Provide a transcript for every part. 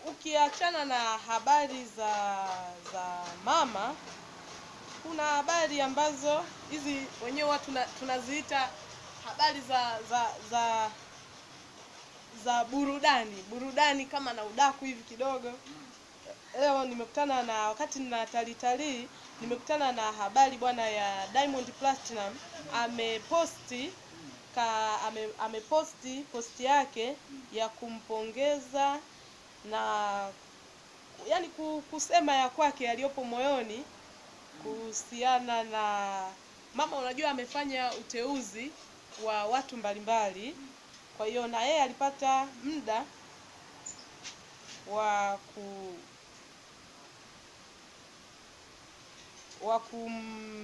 ukiachana na habari za za mama, kuna habari ambazo hizi wenyewe watu tuna- tunaziita habari za za za za burudani, burudani kama na udaku hivi kidogo. Leo nimekutana na wakati nina talitalii, nimekutana na habari bwana ya Diamond Platinum ameposti ka ame, ameposti posti yake ya kumpongeza na yani ku- kusema ya kwake yaliyopo moyoni kuhusiana na mama. Unajua amefanya uteuzi wa watu mbalimbali, kwa hiyo na yeye alipata muda wa ku wa kum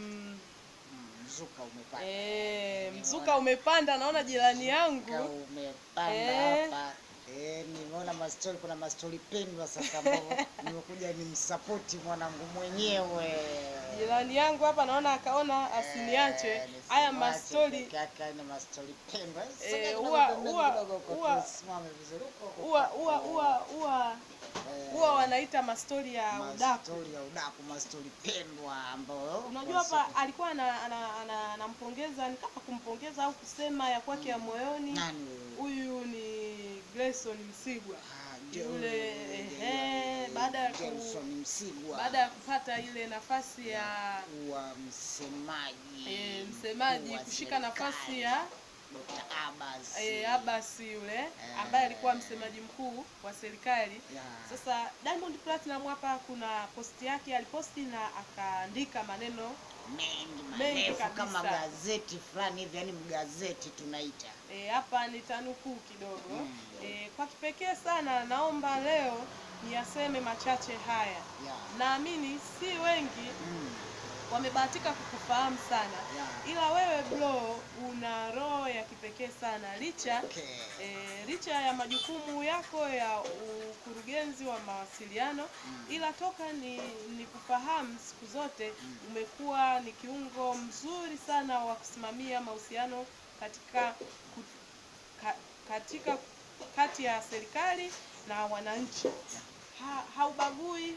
Mm, Mzuka umepanda. eh, mzuka umepanda. Naona jirani Mzuka yangu umepanda Eh. hapa. Eh, nimeona mastori, kuna mastori pendwa sasa ambao nimekuja nimsapoti mwanangu mwenyewe. jirani yangu hapa naona akaona asiniache Eh, haya nisimwache mastori peke yake, haya ni mastori pendwa. Eh, Sogea kidogo huwa- pembeni huwa- kidogo huko, huwa- tusimame vizuri huko huko. huwa huwa huwa huwa Eh, huwa wanaita mastori ya udaku. mastori ya udaku, mastori pendwa ambayo Unajua hapa alikuwa ana- ana- ana- anampongeza ni kama kumpongeza au kusema ya kwake ya moyoni. nani huyu? Huyu ni Grayson Msigwa Ah, yule, Joel- ehe, baada ya ku- Johnson Msigwa. baada ya kupata ile nafasi ya kuwa msemaji e, msemaji mkuu wa kushika nafasi serikali, ya Dr. Abbas. e, Abbas yule ambaye alikuwa msemaji mkuu wa serikali. Ya. Sasa Diamond Platinum hapa kuna posti yake aliposti na akaandika maneno mengi mengi marefu kabisa. kama gazeti fulani hivi, yani mgazeti tunaita. e, hapa nitanukuu kidogo Mm. e, kwa kipekee sana naomba leo niyaseme machache haya. Ya. Naamini si wengi Mm. wamebahatika kukufahamu sana, Ya. ila wewe bro una roho ya kipekee sana licha Okay. E, licha ya majukumu yako ya ukurugenzi wa mawasiliano Mm. ila toka ni, ni kufahamu siku zote umekuwa ni kiungo mzuri sana wa kusimamia mahusiano katika ku, ka, katika kati ya serikali na wananchi. Ha, haubagui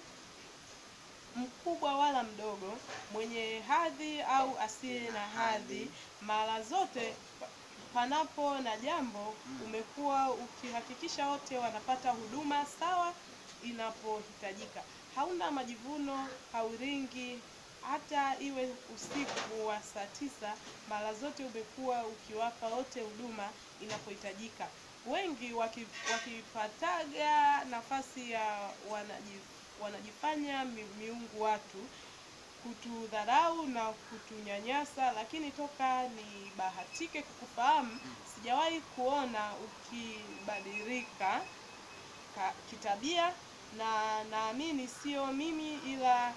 mkubwa wala mdogo, mwenye hadhi au asiye na hadhi, mara zote pa- panapo na jambo umekuwa ukihakikisha wote wanapata huduma sawa inapohitajika. Hauna majivuno, hauringi, hata iwe usiku wa saa tisa, mara zote umekuwa ukiwapa wote huduma inapohitajika. Wengi waki, wakipataga nafasi ya wanaji, wanajifanya mi, miungu watu kutudharau na kutunyanyasa, lakini toka nibahatike kukufahamu sijawahi kuona ukibadilika ka- kitabia, na naamini sio mimi ila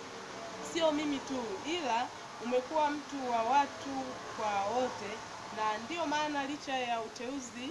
sio mimi tu, ila umekuwa mtu wa watu kwa wote, na ndiyo maana licha ya uteuzi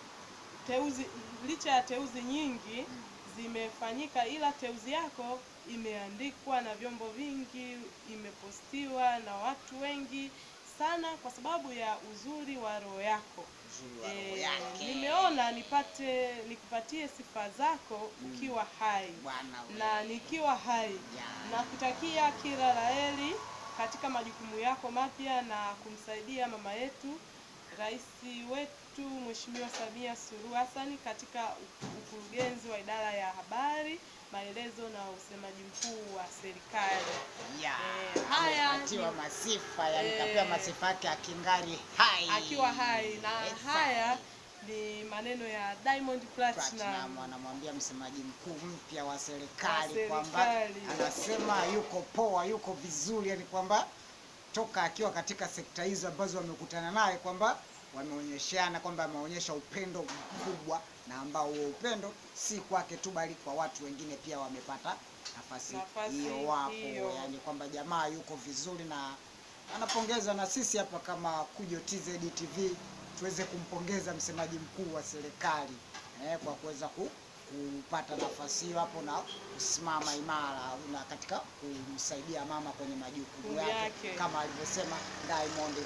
teuzi licha ya teuzi nyingi zimefanyika, ila teuzi yako imeandikwa na vyombo vingi, imepostiwa na watu wengi sana kwa sababu ya uzuri wa roho yako. Uzuri wa roho Eh, yake. nimeona nipate nikupatie sifa zako ukiwa hai Bwana we. na nikiwa hai Ya. na kutakia kila laheri katika majukumu yako mapya na kumsaidia mama yetu rais wetu Mheshimiwa Samia Suluhu Hassan katika u- ukurugenzi wa idara ya habari, maelezo na usemaji mkuu wa serikali. Ya. Eh, haya Amepatiwa ni- masifa, yani Eh. kapewa masifa yake akingari hai. Akiwa hai na Yes, haya ni maneno ya Diamond Platinum Platinum. anamwambia msemaji mkuu mpya wa serikali Wa kwamba serikali. anasema yuko poa, yuko vizuri, yani kwamba toka akiwa katika sekta hizo ambazo wamekutana naye kwamba wameonyeshana kwamba ameonyesha upendo mkubwa, na ambao huo upendo si kwake tu, bali kwa watu wengine pia wamepata nafasi Nafasi hiyo, wapo hiyo. yani kwamba jamaa yuko vizuri na anapongeza, na sisi hapa kama Kujo TZ TV tuweze kumpongeza msemaji mkuu wa serikali eh, kwa kuweza ku, kupata nafasi hiyo hapo na kusimama imara na katika kumsaidia mama kwenye majukumu Majukumu yake yake. kama alivyosema Diamond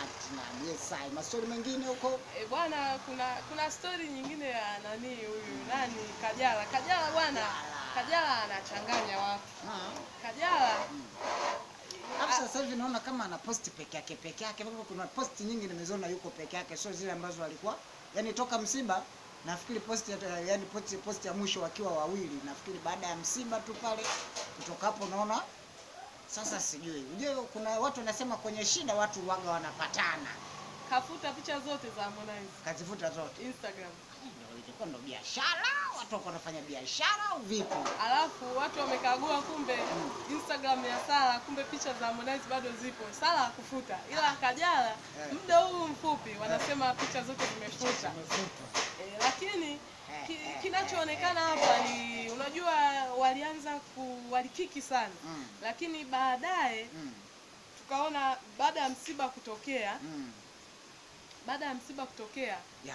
Platinum. Yes, ai mastori mengine huko E, bwana kuna kuna stori nyingine ya nani huyu nani Kajala. Kajala bwana, Kajala. Kajala anachanganya watu. Ah. Kajala Alafu sasa hivi naona kama ana posti peke yake peke yake. Bado kuna posti nyingi nimeziona yuko peke yake, sio zile ambazo alikuwa yani toka msiba. Nafikiri posti ya, yani posti, posti ya mwisho wakiwa wawili, nafikiri baada ya msiba tu pale. Kutoka hapo naona sasa, sijui ujue, kuna watu wanasema kwenye shida watu waga wanapatana, kafuta picha zote za Harmonize kazifuta zote. Instagram. Ndio ilikuwa ndo biashara, watu wako wanafanya biashara au vipi? Alafu watu wamekagua, kumbe Instagram ya Sara, kumbe picha za Harmonize bado zipo. Sara hakufuta, ila Kajala Eh. muda huu mfupi wanasema picha zote zimefuta. Zimefutwa. E, lakini ki, Eh, eh, kinachoonekana hapa ni unajua, walianza ku walikiki sana, Mm, lakini baadaye mm, tukaona baada ya msiba kutokea, mm. baada ya msiba kutokea Yeah.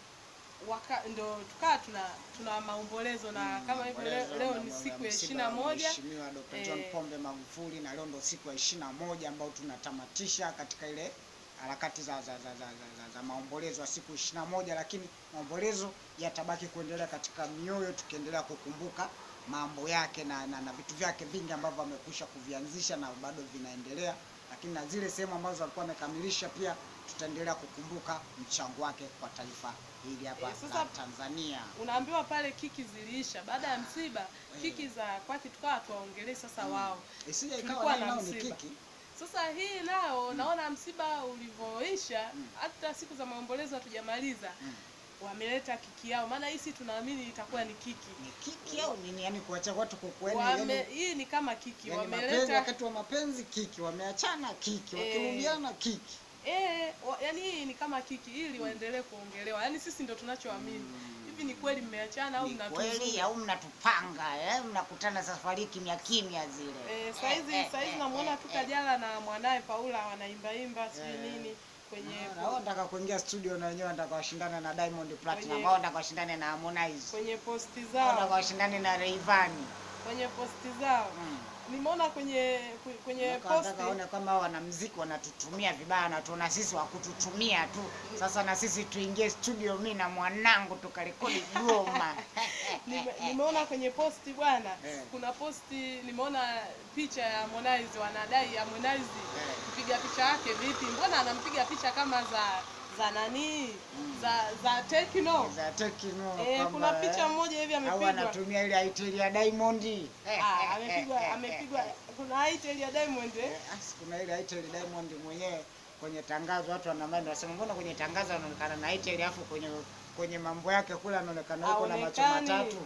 waka, ndo tukaa tuna tuna maombolezo na kama hivyo leo, Maombolezo leo na- ni na- siku na ya msiba ishirini na wa moja Mheshimiwa Dr. John Eh. Pombe Magufuli na leo ndo siku ya ishirini na moja ambao tunatamatisha katika ile harakati za, za, za, za, za, za, za maombolezo ya siku ishirini na moja lakini maombolezo yatabaki kuendelea katika mioyo tukiendelea kukumbuka mambo yake na, na, na vitu vyake vingi ambavyo amekwisha kuvianzisha na bado vinaendelea, lakini na zile sehemu ambazo alikuwa amekamilisha pia tutaendelea kukumbuka mchango wake kwa taifa hili hapa Eh, sasa- la Tanzania. unaambiwa pale kiki ziliisha baada ya msiba, kiki za kwake tukawa tuwaongelee sasa wao. Isije Tulikuwa ikawa na nao ni msiba. kiki Sasa hii nao naona msiba ulivyoisha, Mm. hata siku za maombolezo hatujamaliza, Mm. wameleta kiki yao, maana hii si tunaamini itakuwa ni kiki. ni kiki au nini? Yani kuacha watu kukueni Wame, yani, hii ni kama kiki yani mapenzi, wameleta wakati wa mapenzi kiki, wameachana kiki, Eh. wakirudiana kiki. eh, wa, yani hii ni kama kiki ili waendelee kuongelewa, yani sisi ndio tunachoamini. Hivi ni kweli mmeachana au Ni kweli mnatuzunga? au mnatupanga eh? Mnakutana safari kimya kimya zile Eh, saizi Eh, saizi eh, namuona eh, tu eh. Kajala na mwanaye Paula wanaimbaimba sijui Eh. nini kwenye Ah, na wao wanataka kuingia studio na wenyewe wanataka washindane na Diamond Platinum, Kwenye- wao wanataka washindane na Harmonize, kwenye posti wao wanataka zao washindane na Rayvanny. kwenye posti zao Mm. nimeona kwenye kwenye Wanataka posti waone kwamba hao wanamuziki wanatutumia vibaya na tuona sisi wa kututumia tu. Sasa na sisi tuingie studio, mi na mwanangu tukarekodi goma. Nime, nimeona kwenye posti bwana Eh. kuna posti nimeona picha ya Harmonize wanadai Harmonize mpiga picha yake vipi mbona anampiga picha kama za za nani Mm. za za Tekno za Tekno eh, kwamba, kuna picha eh, moja hivi au amepigwa anatumia ile itel ya Diamond. ah, amepigwa amepigwa kuna itel ya Diamond eh? Eh, asi, kuna ile itel Diamond mwenyewe kwenye tangazo watu wanamani wasema mbona kwenye tangazo anaonekana na itel alafu kwenye kwenye mambo yake kule anaonekana yuko na macho Haonekani. matatu.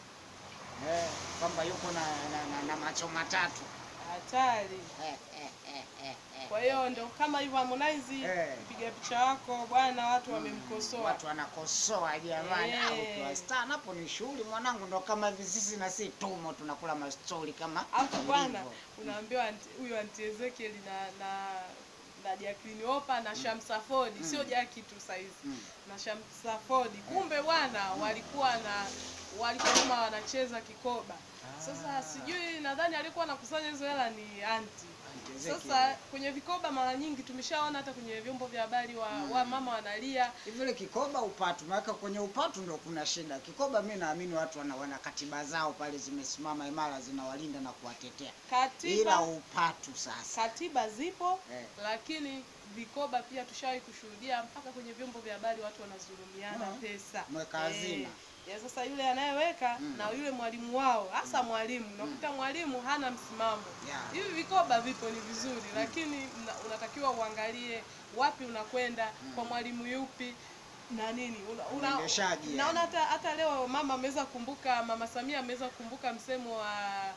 Eh, kwamba yuko na, na, na, na macho matatu. hatari Eh, eh, eh, eh, eh. kwa hiyo ndo kama hivyo Harmonize Eh. piga picha wako bwana watu wamemkosoa Watu wanakosoa jamani, Eh. au ukiwa star napo ni shughuli mwanangu, ndo kama hivi sisi na si tumo tunakula mastori kama Alafu bwana ilivyo. unaambiwa anti- huyu anti Ezekiel na na na Jacqueline Opa na Shamsa Ford sio Jackie tu saizi Mm. na Shamsa Ford kumbe bwana walikuwa na walikuwa kama wanacheza kikoba sasa Ah. sijui nadhani alikuwa anakusanya hizo hela ni anti Anti Ezekiel. sasa kwenye vikoba mara nyingi tumeshaona hata kwenye vyombo vya habari wa, wa mama wanalia hivi ile kikoba upatu, maana kwenye upatu ndo kuna shida. Kikoba mi naamini watu wana, wana katiba zao pale zimesimama imara, zinawalinda na kuwatetea, ila katiba upatu sasa katiba zipo eh. lakini vikoba pia tushawahi kushuhudia mpaka kwenye vyombo vya habari watu wanazulumiana Mhm. pesa Mweka hazina. ya sasa yule anayeweka Mm. na yule mwalimu wao hasa mwalimu unakuta mwalimu hana msimamo Yeah. hivi vikoba vipo ni vizuri lakini mna- unatakiwa uangalie wapi unakwenda kwa mwalimu yupi na nini una, una, Uendeshaji, naona yani. hata hata leo mama ameweza kukumbuka mama Samia ameweza kukumbuka msemo wa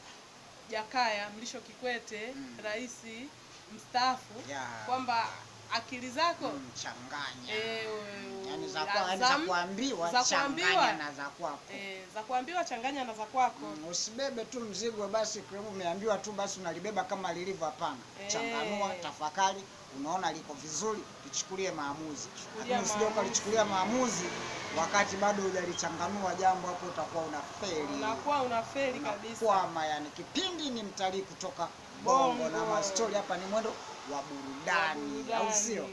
Jakaya Mlisho Kikwete Mm. rais mstaafu Yeah. kwamba akili zako mchanganya eh, yani za za- kwa- yani za za m- kuambiwa za changanya kuambiwa. na za kwako eh, za kuambiwa changanya na za kwako Mm, usibebe tu mzigo basi kama umeambiwa tu basi unalibeba kama lilivyo. Hapana, Eh. changanua, tafakari, unaona liko vizuri, lichukulie maamuzi, Chukulia lakini usije maamuzi. ukalichukulia maamuzi wakati bado hujalichanganua jambo, hapo utakuwa unafeli, unakuwa unafeli kabisa unakwama. Yani kipindi ni mtalii kutoka Bongo, na Bongo. mastori hapa ni mwendo wa burudani, Wa au burudani. sio?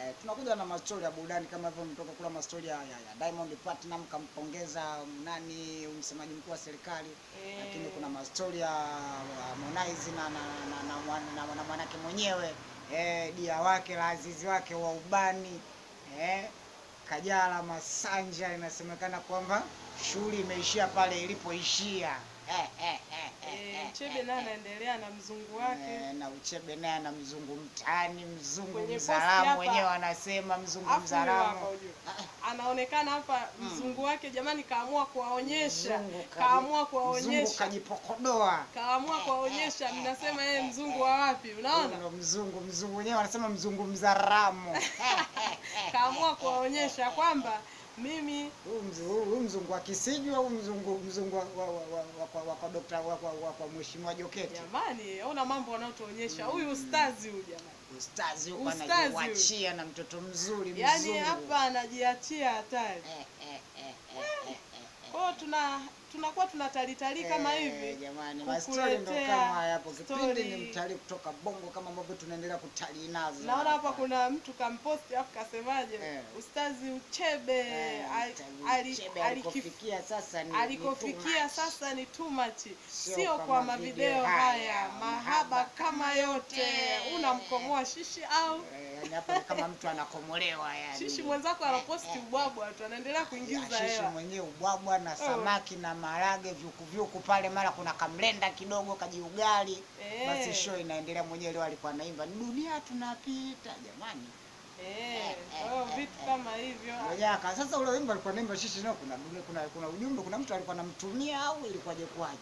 Eh, tunakuja na mastori ya burudani kama hivyo, mtoka kula mastori ya, ya, ya Diamond Platinum kampongeza nani msemaji mkuu wa serikali Eh. lakini kuna mastori ya Harmonize na na, na, na, mwan- na, na mwanake mwenyewe eh, dia wake la azizi wake wa ubani eh, Kajala Masanja, inasemekana kwamba shughuli imeishia pale ilipoishia eh, eh, eh, eh, Eh, eh, Chebe eh, naye eh. anaendelea na mzungu wake Eh, na Uchebe naye na mzungu mtaani, mzungu Kwenye posti mzalamu hapa- wenyewe wanasema mzungu Afu huyu hapa mzalamu. ujue. anaonekana hapa Mm. mzungu wake jamani, kaamua kuwaonyesha, Mzungu kaji- kaamua Mzungu kuwaonyesha, kajipokodoa. kaamua kuwaonyesha. Mnasema yeye mzungu wa wapi? Unaona, Huyo mzungu mzungu wenyewe wanasema mzungu mzaramu. kaamua kuwaonyesha kwamba mimi Huyu mzu- huyu- huyu mzungu wa Kisiju au mzungu mzungu wa wa wa wa- wa kwa- wa kwa dokta wa kwa wa kwa mheshimiwa Joketi. jamani, ona mambo wanaotuonyesha huyu ustazi huyu jamani, Ustazi huko Ustazi huyu. anajiwachia na mtoto mzuri yaani mzungu. hapa anajiachia hatari. Eh, eh, eh, eh, eh, eh. Kwa hiyo tuna tunakuwa tunatalitali kama Eh, hivi jamani, mastori ndo kukuletea kama haya hapo. Kipindi story. ni mtalii kutoka Bongo kama ambavyo tunaendelea kutalii nazo. Naona hapa kuna mtu kamposti afu kasemaje, Eh. ustazi Uchebe Eh, ali- mtalii ali- Chebe alikif- alikofikia sasa ni ni too alikofikia much. sasa ni too much, Sio sio kama kwa video mavideo haya, haya, mahaba mahaba kama yote. yote. Unamkomoa shishi au Eh, yani hapo ni kama mtu anakomolewa yani. shishi mwenzako anaposti ubwabwa tu, anaendelea kuingiza Ya, shishi hela. mwenyewe ubwabwa na samaki na maharage vyuku vyuku pale, mara kuna kamlenda kidogo kajiugali. Eh. Basi show inaendelea. Mwenyewe leo alikuwa anaimba ni dunia tunapita, jamani. Eh, kwa hiyo vitu kama hivyo Mojaka. Sasa ule wimbo alikuwa anaimba shishi nao kuna dunia, kuna kuna ujumbe, kuna mtu alikuwa anamtumia au ilikuwaje kwaje?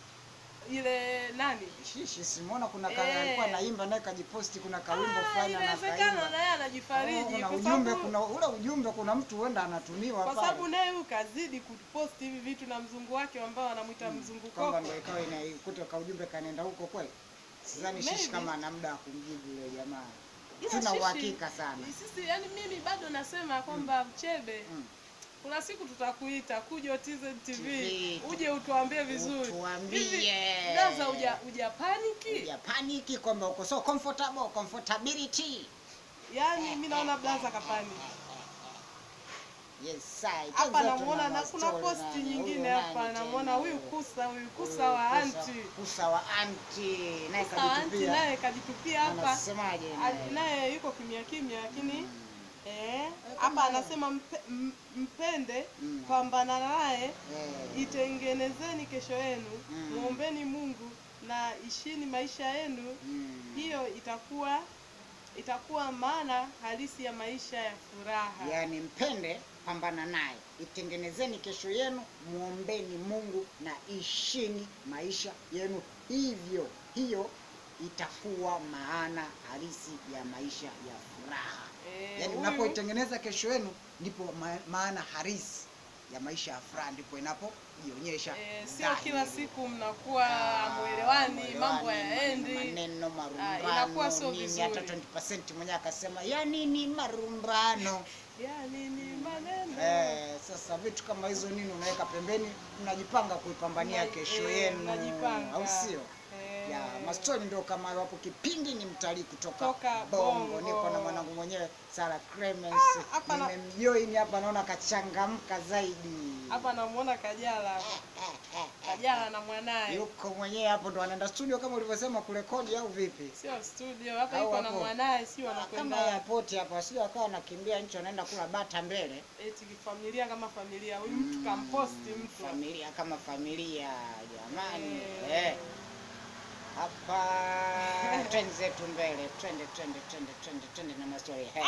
ile nani Shishi simuona kuna ka, Eh. alikuwa anaimba naye kajiposti kuna kawimbo Ah, fulani inawezekana anakaimba. naye Oh, anajifariji kuna kwa ujumbe, sababu kuna ule ujumbe, kuna mtu huenda anatumiwa kwa pale. sababu naye huyu kazidi kuposti hivi vitu na mzungu wake ambao wanamwita mzungu kwamba koko. ndio ikawa inaikuta ka ujumbe kanaenda huko kweli. Sidhani shishi Maybe. kama ana muda wa kumjibu yule jamaa. Ila Sina shishi, uhakika sana. Sisi yani mimi bado nasema kwamba Uchebe Mm. kuna siku tutakuita kuja TZ TV TV. uje utuambie vizuri. Utuambie. Hivi, Gaza uja uja paniki? Ya paniki kwamba uko so comfortable, comfortability. Yaani mimi naona blaza kapani. Yes, sai. Hapa Kwanza namuona tuna na kuna mastori posti nani, nyingine huyu hapa nani namuona tena huyu huyu? kusa huyu kusa Huyu wa kusa- anti. Kusa wa anti. Naye Kusa wa anti kajitupia. naye kajitupia hapa. Anasemaje Ali- naye? Naye yuko kimya kimya lakini Mm. eh kama- hapa anasema mpe, m- mpende Mm. pambana naye Eh. itengenezeni kesho yenu Mm. muombeni Mungu na ishini maisha yenu Mm. hiyo itakuwa itakuwa maana halisi ya maisha ya furaha Yaani mpende, pambana naye, itengenezeni kesho yenu, muombeni Mungu na ishini maisha yenu, hivyo hiyo itakuwa maana halisi ya maisha ya furaha. Eh, Yaani huyu- unapoitengeneza kesho yenu, ndipo ma maana halisi ya maisha ya furaha ndipo inapojionyesha. eh, sio dhahiri. kila siku mnakuwa Ah, hamwelewani mwelewani, mambo maneno- hayaendi maneno marumbano inakuwa sio nini, vizuri. hata 20% mwenyewe akasema ya nini marumbano yani ni maneno Eh, sasa vitu kama hizo nini unaweka pembeni, mnajipanga kuipambania Mna- kesho eh, yenu, mnajipanga. au sio? Eh, Ya mastori ndio kama hapo. Kipindi ni mtalii kutoka Toka Bongo, Bongo. niko na mwanangu mwenyewe Sara Clemens, Ah, hapa na- nimemjoin hapa, naona kachangamka zaidi. hapa namuona Kajala Kajala na mwanaye Yuko mwenyewe hapo, ndo anaenda studio kama ulivyosema kurekodi, au vipi? sio studio hapa Au yuko na hapo? mwanaye si Kama wanakwenda airport hapa, sio akawa anakimbia nchi, anaenda kula bata mbele. eti familia kama familia huyu mtu kamposti mtu familia kama familia jamani Eh. eh. hapa twende zetu mbele twende twende twende twende twende na mastori hey.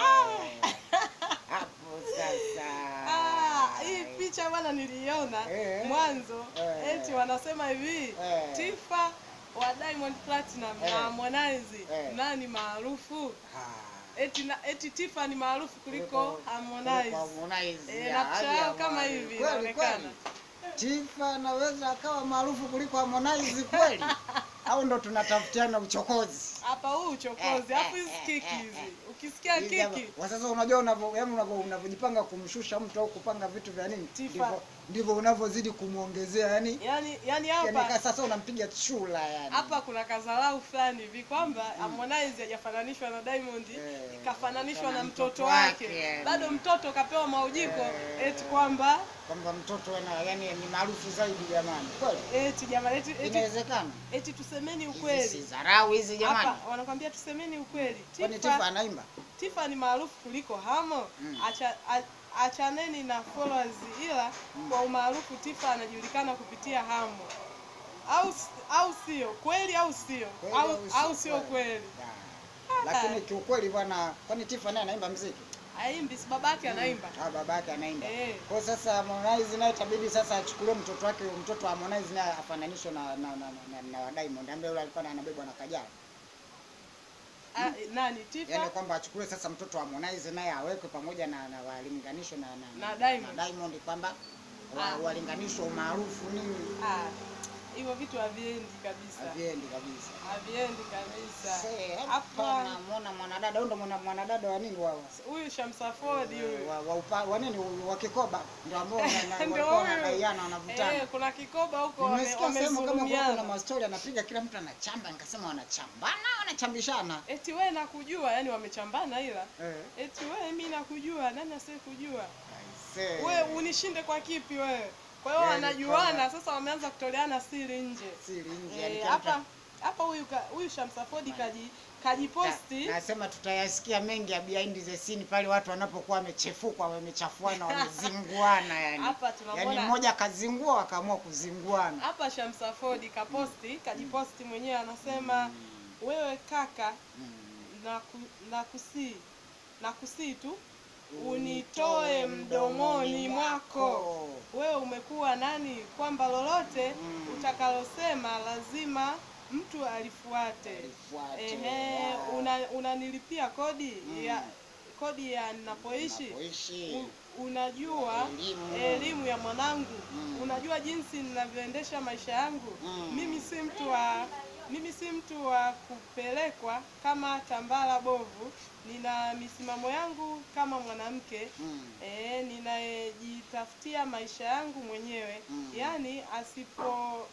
hapo sasa Ah, hii picha bwana niliiona Eh. mwanzo Eh. eti wanasema hivi Eh. Tifa wa Diamond Platinum Eh. na Harmonize Eh. nani maarufu Ah, eti, na, eti Tifa ni maarufu kuliko kuliko Harmonize Harmonize. Eh, Ya, na picha hadi yao kama Harmonize. hivi Kweli, inaonekana. kweli. Tifa anaweza akawa maarufu kuliko Harmonize kweli au ndo tunatafutiana uchokozi hapa huu uchokozi alafu hizi kiki hizi ukisikia Hizi hapa- kiki wa sasa unajua unavyo yaani unavyo unavyojipanga kumshusha mtu au kupanga vitu vya nini Tifa. ndivyo ndivyo unavyozidi kumwongezea yani yani yani yani hapa ka- sasa unampiga chula yani hapa kuna kazalau fulani hivi kwamba Harmonize hajafananishwa na Diamond Eh, kafananishwa na mtoto mtoto wake wake, yani. bado mtoto kapewa maujiko Eh. eti kwamba kwamba mtoto ana yani ni maarufu zaidi jamani kweli eti jamani eti, eti, inawezekana eti tusemeni hizi si ukweli dharau hizi jamani hapa wanakwambia tusemeni ukweli kwani Tifa, Tifa anaimba Tifa ni maarufu kuliko Hamo Mm. acha a- achaneni na followers ila kwa umaarufu Tifa anajulikana kupitia Hamo au s- au sio kweli au sio Kweli au, au sio au sio kweli? kweli Da. lakini kiukweli bwana kwani Tifa naye anaimba mziki aimbi si babake anaimba Ah, babake anaimba. Eh. Kwa hiyo sasa Harmonize naye itabidi sasa achukulie mtoto wake, mtoto wa Harmonize naye afananishwe na na na, na, na, na Diamond ambaye yule alikuwa anabebwa na Kajala. A, nani Tifa Yaani kwamba achukulie sasa mtoto wa Harmonize naye awekwe pamoja na, na walinganishwe na, na, Na Diamond. na Diamond kwamba wa, Ah. walinganishwe umaarufu nini Ah, hivyo vitu haviendi kabisa haviendi kabisa. haviendi kabisa Se, hapa hapa namuona mwanadada, huyo ndo mwana- mwanadada wa nini wa huyu Shamsa Ford huyu wa, wa, upa- wa nini wa Kikoba ndio ambao wana- wana- Ndio walikuwa huyu. wanadaiana wanavutana. eh, kuna kikoba huko wame- Nimesikia sehemu kama kulikuwa kuna wamezulumiana mastori anapiga kila mtu anachamba, nikasema wanachambana wanachambishana. eti we nakujua yani wamechambana ila Eh. eti we mi nakujua nani asiye kujua Aisee. we unishinde kwa kipi wewe kwa hiyo Yaani wanajuana kwamba- sasa wameanza kutoleana siri nje Siri nje, yani Eh, kila mtu- hapa hapa huyu ka- huyu Shamsa Ford kaji kajiposti Na- nasema tutayasikia mengi ya behind the scene pale watu wanapokuwa wamechefuka wamechafuana wamezinguana yani. hapa Yani tunamwona mmoja akazingua wakaamua kuzinguana. hapa Shamsa Ford kaposti kajiposti mwenyewe anasema wewe kaka Mm. na ku, na kusii na kusii tu unitoe mdomoni mwako wewe umekuwa nani kwamba lolote Mm. utakalosema lazima mtu alifuate Alifuate. ehe Ah. una, unanilipia kodi Mm. ya kodi ya ninapoishi Unapoishi. U- unajua Elimu. elimu ya mwanangu Mm. unajua jinsi ninavyoendesha maisha yangu Mm. mimi si mtu wa mimi si mtu wa kupelekwa kama tambala bovu nina misimamo yangu kama mwanamke Mm. eh, ninayejitafutia maisha yangu mwenyewe Mm. yaani asipo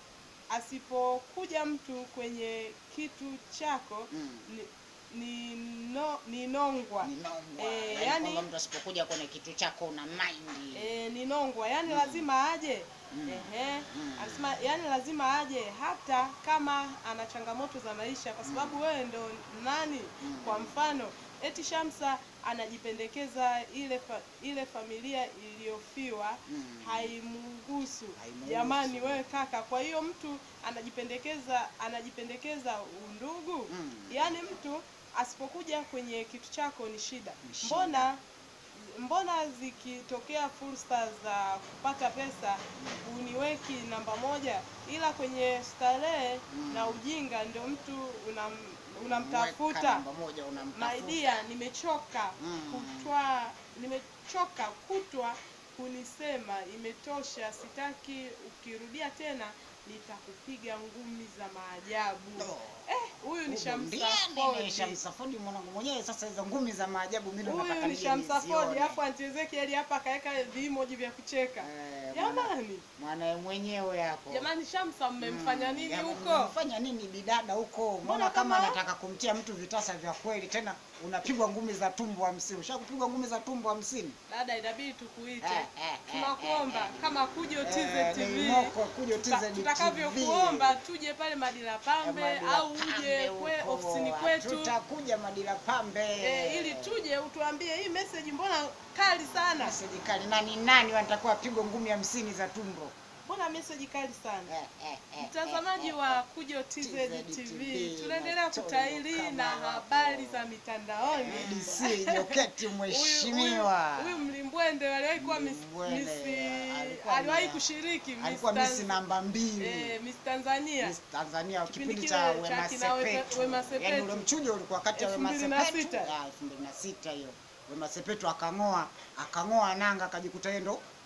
asipokuja mtu kwenye kitu chako Mm. ni, ni, no, ni nongwa Ni nongwa. Eh, Yaani yani- kwamba mtu asipokuja kwenye kitu chako una mind. e, ni nongwa yani Mm. lazima aje Mm. Ehe. Mm. Anasema yani lazima aje hata kama ana changamoto za maisha kwa sababu wewe ndo nani Mm. kwa mfano eti Shamsa anajipendekeza ile fa, ile familia iliyofiwa Mm. haimgusu Haimuhusu. jamani wewe kaka kwa hiyo mtu anajipendekeza anajipendekeza undugu Mm. yaani mtu asipokuja kwenye kitu chako ni shida Ni shida. mbona mbona zikitokea fursa za kupata pesa uniweki namba moja ila kwenye starehe Mm. na ujinga ndio mtu unam, Mweka unamtafuta namba moja unamtafuta. maidia nimechoka Mm. kutwa nimechoka kutwa kunisema imetosha sitaki ukirudia tena nitakupiga ngumi za maajabu No. eh huyu ni Shamsa Ndiye Ford ni Shamsa Ford mwanangu mwenyewe. Sasa hizo ngumi za maajabu mimi ndo nataka huyu ni nije Shamsa Ford nizione. alafu Aunty Ezekiel hapa akaweka vimoji vya kucheka Eh, mwana- jamani Mwanae mwenyewe hapo. jamani Shamsa mmemfanya Mm, nini jamani, huko mmemfanya nini bidada huko? Mbona kama- kama anataka kumtia mtu vitasa vya kweli, tena unapigwa ngumi za tumbo hamsini. Ushakupigwa ngumi za tumbo hamsini? dada inabidi tukuite Eh, eh, eh, tunakuomba eh, eh. kama kujo Eh, TZ ni TV moko, kujo tuta- TZ TV. tutakavyokuomba tuje pale Madila Pambe Madila au uje Pambe kwe huko. ofisini kwetu Tutakuja Madila Pambe. eh, ili tuje utuambie hii message mbona kali sana Meseji kali. Nani nani watakuwa pigwa ngumi hamsini za tumbo? mbona message kali sana Eh, eh, eh, Mtazamaji eh, wa eh. Kujo TZ TZ TV, TV, tunaendelea Matoyo kutaili kama na wako. habari za mitandaoni. DC Joketi Huyu- mheshimiwa. huyu- Huyu mlimbwende aliwahi kuwa miss, Mlimbwende, miss, alikuwa aliwahi na- kushiriki Miss Alikuwa Tanz- misi namba mbili. eh, Miss Tanzania Miss Tanzania Kipindi kipindi kile cha cha Wema kina Wema- Sepetu. Wema Yaani Sepetu. ule mchujo ulikuwa kati ya Wema 2006. Sepetu. Ah, 2006 hiyo. Wema Sepetu akang'oa, akang'oa nanga akajikuta yeye ndo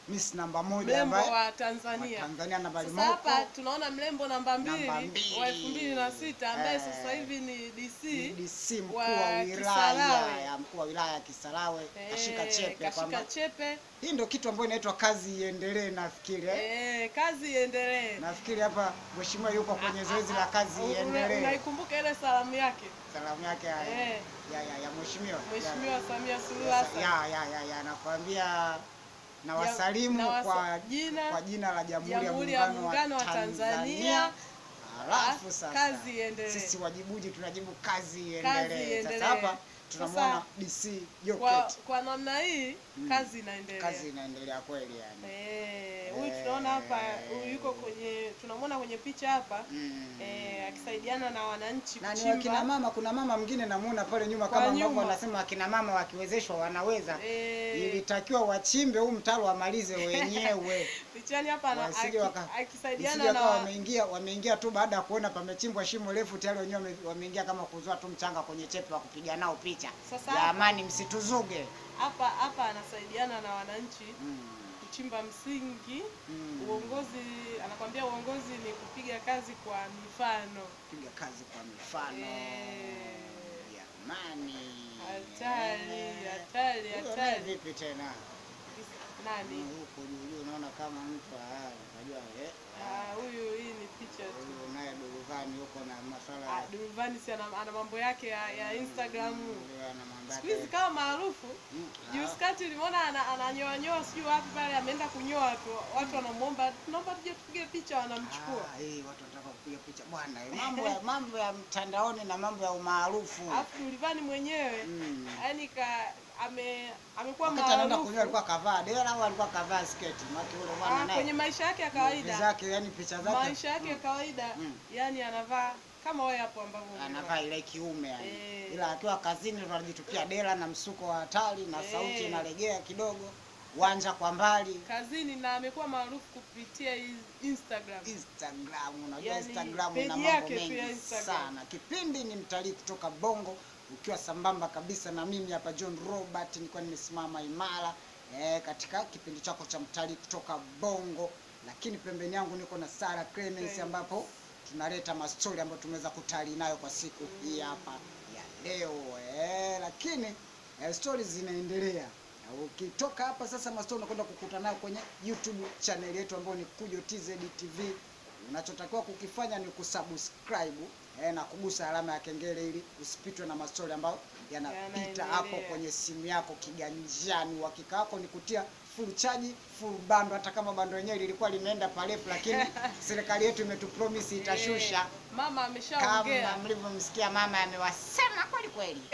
Miss namba moja mrembo ambaye wa Tanzania. Tanzania nambari Sasa hapa moja tunaona mrembo namba mbili Namba mbili. wa elfu mbili na sita ambaye Eh. sasa hivi ni DC DC mkuu wa wa wilaya Kisarawe. ya mkuu wa wilaya ya Kisarawe kashika Eh, chepe kwamba kashika chepe hii ndio kitu ambayo inaitwa kazi iendelee nafikiri eh? eh, kazi iendelee. nafikiri hapa mheshimiwa yuko kwenye zoezi la kazi Una- iendelee Unaikumbuka ile salamu yake salamu yake ya, Eh. ya, ya, ya mheshimiwa Mheshimiwa Samia Suluhu ya, Hassan ya, ya, ya, ya, nakwambia na Ya- wasalimu na wasa- kwa jina- kwa jina la Jamhuri ya Jamhuri ya Muungano Muungano wa wa Tanzania. Tanzania. Alafu Ah, sasa kazi iendelee. sisi wajibuji tunajibu kazi Kazi iendelee. iendelee. Sasa hapa tunamwona Sasa, DC kwa, Joket, kwa namna hii Mm. kazi inaendelea. kazi inaendelea kweli yani. Eh, huyu tunaona hapa huyu yuko kwenye tunamwona kwenye picha hapa Mm. eh, akisaidiana na wananchi na ni wakina kuchimba mama, kuna mama mwingine namuona pale nyuma Kwa kama ambavyo nyuma. wanasema wakina mama wakiwezeshwa wanaweza. eh, Ilitakiwa wachimbe huu mtaro wamalize wenyewe. pichani hapa ana- Wasije aki- waka- akisaidiana Isije na wakawa wameingia wameingia tu baada ya kuona pamechimbwa shimo refu tayari wenyewe wame- wameingia kama kuzoa tu mchanga kwenye chepe wa kupiga nao picha. Sasa Jamani msituzuge. hapa hapa anasaidiana na wananchi Mm. kuchimba msingi. Mm. Uongozi anakwambia uongozi ni kupiga kazi kwa mifano. Piga kazi kwa mifano. Eh. Jamani. Hatari, Eh. hatari, Huyo naye hatari. vipi tena? Nani? Huko juu juu unaona kama mtu ah, unajua eh. Ah, huyu hii ni picha tu. Huyu naye Duruvani huko na masuala Ah, ya Durvani si ana, ana mambo yake ya, ya Instagram. Huyo ana mambo Siku yake. hizi kama maarufu. Mm, Juzi ah. kati ulimuona ana- ananyoa nyoa sijui wapi pale ameenda kunyoa tu. Watu wanamuomba tunaomba tuje tupige picha wanamchukua. Ah, eh, watu wanataka kupiga picha bwana. eh, Mambo ya mambo ya mtandaoni na mambo ya umaarufu. Alafu Durvani mwenyewe Mm. yaani ka ame amekuwa Wakati anaenda maarufu. kunyoa alikuwa kavaa dera au alikuwa kavaa sketi? Maana yule bwana Ah, naye kwenye maisha yake ya movie kawaida. zake yani picha zake Maisha yake ya kawaida Mm. yani anavaa kama wewe hapo ambavyo umevaa. anavaa ile kiume yani. Eh. Ila akiwa kazini ndo anajitupia dera na msuko wa hatari na Eh. sauti inalegea kidogo. Wanja kwa mbali. kazini na amekuwa maarufu kupitia hii Instagram. Instagram, unajua Yani, Instagram page ina mambo yake tu ya mengi Instagram. sana. Kipindi ni mtalii kutoka Bongo, ukiwa sambamba kabisa na mimi hapa John Robert, nilikuwa nimesimama imara eh, katika kipindi chako cha mtalii kutoka Bongo, lakini pembeni yangu niko na Sara Clemens, Clemens. ambapo tunaleta mastori ambayo tumeweza kutalii nayo kwa siku hii hapa ya leo eh, lakini eh, stories zinaendelea. Na Ukitoka hapa sasa mastori unakwenda kukuta nayo kwenye YouTube channel yetu ambayo ni Kujo TZ TV. Unachotakiwa kukifanya ni kusubscribe eh, na kugusa alama ya kengele ili usipitwe na mastori ambayo yanapita Yanaendelea. hapo kwenye simu yako kiganjani. Uhakika wako ni kutia full charge, full bando, hata kama bando lenyewe lilikuwa limeenda parefu, lakini serikali yetu imetupromise itashusha Eh, mama kama ameshaongea. mlivyomsikia mama amewasema kweli kweli.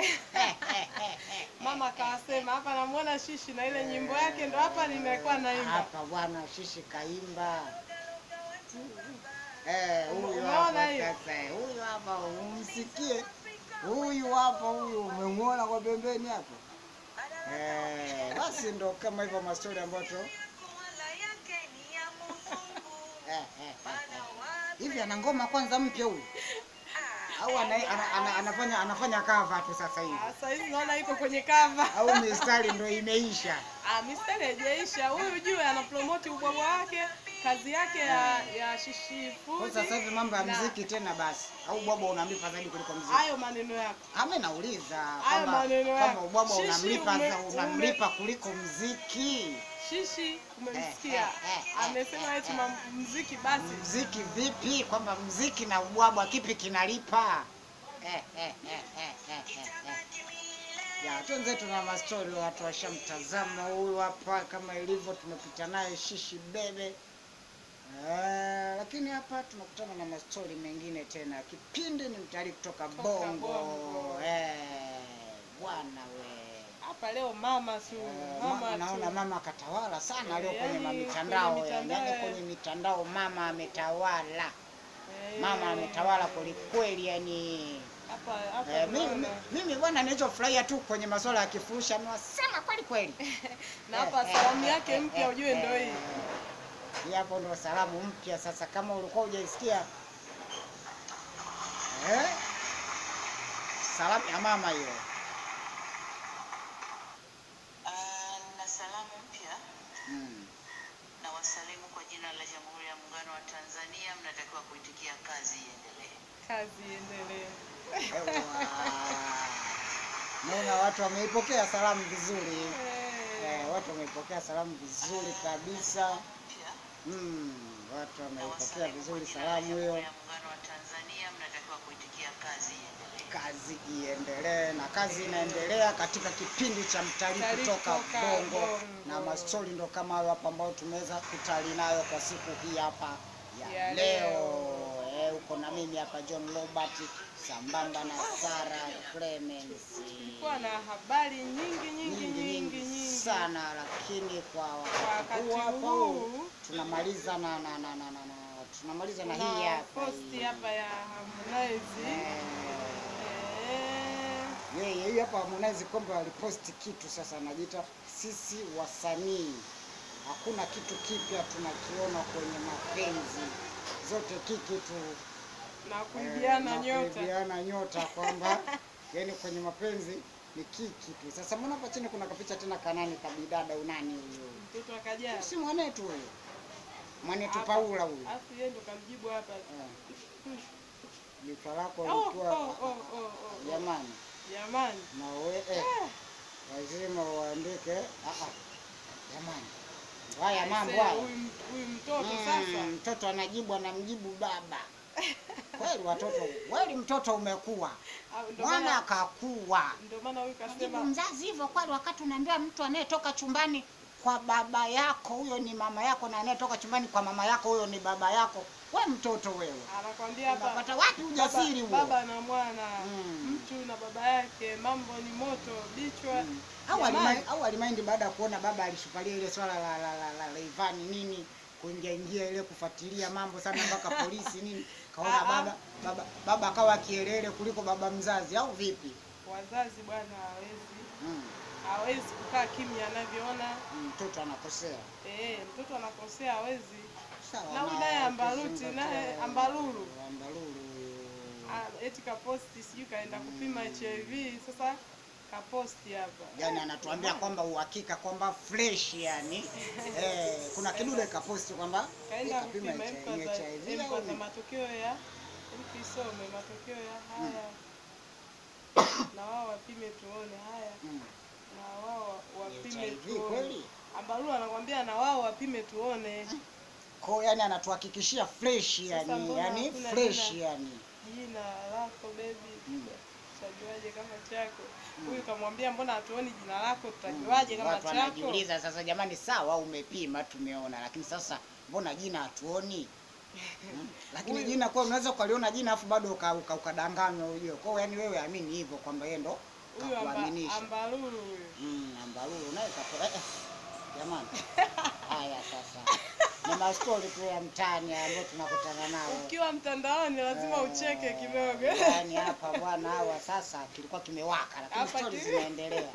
Mama kawasema hapa, namuona Shishi na ile nyimbo yake ndo hapa nimekuwa naimba. hapa bwana Shishi kaimba. Eh, huyu Umeona hapa hiyo? sasa, eh, huyu hapa umsikie. Huyu hapa huyu umemwona kwa pembeni hapo. Eh, basi ndo kama hivyo mastori ambayo tu eh, eh, eh, eh. Hivi ana ngoma kwanza mpya huyu? Au ana, ana, ana, anafanya anafanya cover tu sasa hivi? Ah, Sasa hivi naona iko kwenye cover. Au mistari ndo imeisha? Ah, mistari haijaisha. Huyu juu ana promote ubwabwa wake, kazi yake ya ya Shishi Kwa Food. sasa hivi mambo ya na muziki tena basi, au ubwabwa unamlipa zaidi kuliko muziki? Hayo maneno yako. Ama nauliza Hayo kwamba maneno kama yako. ubwabwa Shishi unamlipa ume- za- unamlipa kuliko muziki. Shishi umemsikia Eh, eh, eh, amesema eh, eti eh. ma- muziki basi. Muziki vipi? Kwamba muziki na ubwabwa kipi kinalipa? Eh, eh, eh, eh, eh, eh, eh. Ya, twenzetu na mastori, watu washamtazama huyu hapa, kama ilivyo tumepita naye Shishi Bebe. Eh, lakini hapa tunakutana na mastori mengine tena. Kipindi ni mtalii kutoka Kutoka Bongo. Bongo. Eh, bwana we. Hapa leo mama su Eh, mama ma- naona tu. mama katawala sana Eh, leo kwenye yani mitandao kwenye yani, mitandao, yani eh. kwenye mitandao mama ametawala, Eh, mama ametawala kwelikweli yani. Hapa hapa Eh, mimi, tunaona. mimi bwana nilichofurahia tu kwenye masuala ya kifurushi amewasema kweli kweli. na hapa Eh, salamu eh, yake eh, mpya eh, ujue ndo eh, hii. Hii hapo ndo salamu mpya sasa, kama ulikuwa hujaisikia eh? Salamu ya mama hiyo. Ah, na salamu mpya Mm. Muungano wa Tanzania mnatakiwa kuitikia kazi iendelee. Kazi iendelee. Naona watu wameipokea salamu vizuri. Eh, Eh, watu wameipokea salamu vizuri kabisa. Pia Mm, watu wameipokea nawasalimu kwa vizuri jina la salamu hiyo. Jamhuri ya Muungano wa Tanzania mnatakiwa kuitikia kazi iendelee. Kazi iendelee, na kazi inaendelea katika kipindi cha mtalii Mtalii kutoka kutoka Bongo, Bongo. na mastori ndo kama hayo hapa ambayo tumeweza kutalii nayo kwa siku hii hapa ya, Ya leo. leo. Eh, uko na mimi hapa John Robert sambamba na Sara Clemens. Kulikuwa na habari nyingi nyingi nyingi nyingi sana, lakini kwa kwa wakati huu wakati hapa huu tunamaliza na, na, na, na, na, na tunamaliza na hii kuna hapa posti hii. hapa ya Harmonize Eh, eh, yeye hii hapa Harmonize kwamba waliposti kitu sasa, anajiita sisi wasanii, hakuna kitu kipya tunakiona kwenye mapenzi, zote kiki tu na eh, kuibiana na nyota kuibiana nyota kwamba yani kwenye mapenzi ni kiki tu. Sasa mbona hapa chini kuna kapicha tena kanani kabidada unani huyo? mtoto akajaa Si mwanetu huyo, mwanetu Hapa. Paula huyo. alafu yeye ndo kamjibu hapa Eh. Jicho lako oh, oh, likiwa oh, oh, oh, oh. jamani, jamani na we eh, lazima uandike ah, ah, jamani, haya mambo Aisee, haya. huyu huyu mtoto Mm, sasa mtoto anajibu anamjibu baba. Kweli watoto, kweli mtoto umekuwa, au ndo mwana maana akakuwa. ndo maana huyu Jibu kasema mzazi hivyo kweli, wakati unaambiwa mtu anayetoka chumbani kwa baba yako huyo ni mama yako, na anayetoka chumbani kwa mama yako huyo ni baba yako. We mtoto wewe, anakwambia hapa unapata wapi ujasiri baba, huo? baba na mwana Mm. mtu na baba yake mambo ni moto bichwa Mm. au Jamani. alima- au alimaindi baada ya kuona baba alishupalia ile swala la la la, la, la Ivani nini kuingia ingia ile kufuatilia mambo sana mpaka polisi nini, kaona Ah, ah. baba baba baba akawa kielele kuliko baba mzazi au vipi? wazazi bwana hawezi Mm. hawezi kukaa kimya anavyoona Mtoto anakosea eh, mtoto anakosea hawezi sawa. na huyu naye ambaruti kuzingatia- naye ambalulu ambalulu Ah, eti kaposti sijui kaenda kupima HIV sasa kaposti hapa yani anatuambia kwamba uhakika kwamba fresh yani eh, kuna kidude kaposti kwamba kaenda kapima kupima HIV emkwaza au emkwaza ni- matokeo ya mkisome matokeo ya haya na wao wapime tuone haya Mm. na wao wapime HIV tuone kweli ambalulu anakwambia na wao wapime tuone ko yani anatuhakikishia fresh Sasa yani mbona yani hakuna fresh jina? yani jina lako bebi Mm. tutajuaje kama chako huyu kamwambia mbona hatuoni jina lako tutajuaje kama watu chako wanajiuliza sasa, jamani, sawa umepima, tumeona, lakini sasa mbona jina hatuoni? Hmm? Lakini Huyu- jina kwa unaweza ukaliona jina afu bado uka- uka- ukadanganywa ujue. Kwa hiyo yani wewe amini hivyo kwamba yeye ndo huyu amba, kakuaminisha. ambalulu huyu Mm, ambalulu naye kapo eh, eh, jamani. Haya sasa. Ni mastori tu ya mtaani ambayo tunakutana nao. ukiwa mtandaoni lazima Eh, ucheke kidogo Yaani hapa bwana hawa sasa kilikuwa kimewaka lakini Hapa stori ki- zinaendelea.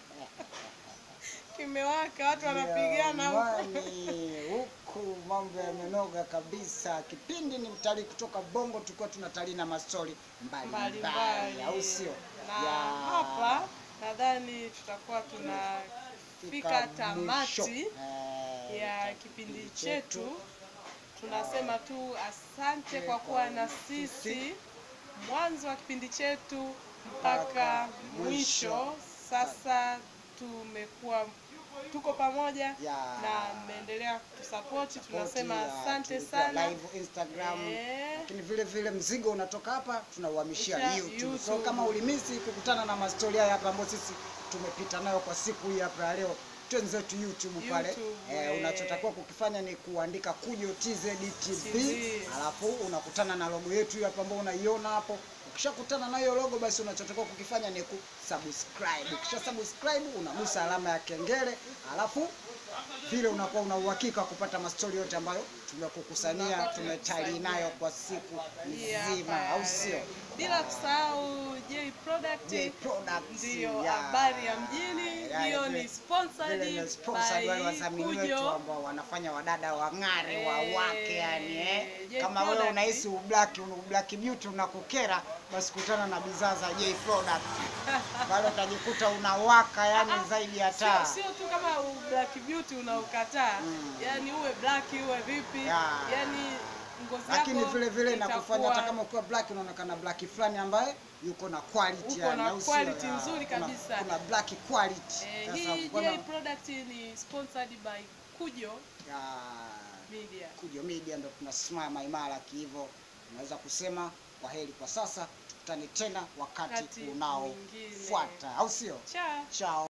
kimewaka watu wanapigana huko Jamani, huku mambo yamenoga kabisa. Kipindi ni mtalii kutoka Bongo, tulikuwa tunatalii na mastori mbalimbali, mbalimbali au sio? na Ya, hapa nadhani tutakuwa tunafika mwisho, tamati eh, ya cha kipindi chetu tunasema tu asante kwa kuwa na sisi mwanzo wa kipindi chetu mpaka Mpaka mwisho mwisho. Sasa tumekuwa tuko pamoja Ya. na mmeendelea kutusapoti tunasema Support ya, asante tulikuwa sana live Instagram Eh. lakini vile vile mzigo unatoka hapa tunauhamishia Kisha YouTube. So YouTube. kama ulimisi kukutana na mastori haya hapa ambayo sisi tumepita nayo kwa siku hii hapa ya leo, twenzetu YouTube pale. YouTube, Eh, eh. unachotakiwa kukifanya ni kuandika Kujo TZ TV, TV. alafu unakutana na logo yetu hii hapa ambayo unaiona hapo. Ukishakutana na hiyo logo, basi unachotakiwa kukifanya ni kusubscribe. Ukisha subscribe unagusa alama ya kengele, alafu vile unakuwa una uhakika wa kupata mastori yote ambayo tumekukusania Tunakuwa tumetalii nayo kwa siku Hii nzima, hapa, au sio? bila kusahau J Product J Products, ndiyo ya. habari ya mjini Ya, hiyo vile- ni sponsored vile ni sponsored wale by wadhamini wetu Kujo. ambao wanafanya wadada wang'are Eh, wawake yani eh. J Kama wewe Product. unahisi ublaki black beauty unakukera, basi kutana na bidhaa za J Product pale utajikuta unawaka yani Ah, ah, zaidi ya Sio, taa. sio tu kama u- Black Beauty suti unaokataa Mm. yani uwe black uwe vipi Ya. yani ngozi lakini yako vile vile inakufanya itakuwa- hata kama ukiwa black unaonekana black fulani ambaye yuko na quality Uko yani, na au sio? quality Ya, nzuri kuna- kabisa. kuna black quality eh, Sasa hii mbona- J product ni sponsored by Kujo ya, Media Kujo Media ndo tunasimama imara kihivyo, unaweza kusema kwa heri kwa sasa, tukutane tena wakati Wakati unaofuata, au sio? cha Chao.